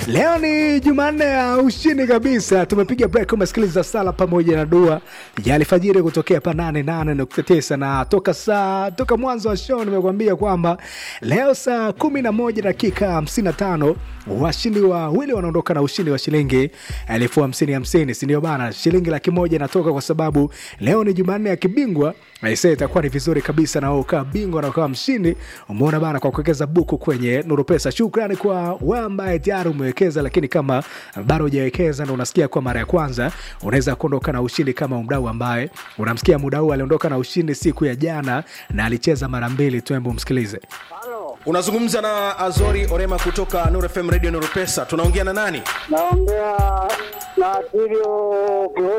Leo ni Jumanne ya ushindi kabisa. Tumepiga break, umesikiliza sala pamoja na dua ya alfajiri kutokea pa 88.9 na toka saa toka mwanzo wa show nimekuambia kwamba leo saa 11 dakika 55 washindi wawili wanaondoka na ushindi wa shilingi elfu hamsini hamsini, si ndio bana? Shilingi laki moja inatoka kwa sababu leo ni Jumanne ya kibingwa. Aisee, itakuwa ni vizuri kabisa na ukawa bingwa na ukawa mshindi. Umeona bana, kwa kuwekeza buku kwenye Nuru Pesa. Shukrani kwa wewe ambaye tayari umewekeza, lakini kama bado hujawekeza na unasikia kwa mara ya kwanza, unaweza kuondoka na ushindi kama mdau ambaye unamsikia muda huu aliondoka na ushindi siku ya jana na alicheza mara mbili tu. Hebu msikilize. unazungumza na azori orema kutoka Nuru fm radio Nuru pesa tunaongea na nani naongea na Tilio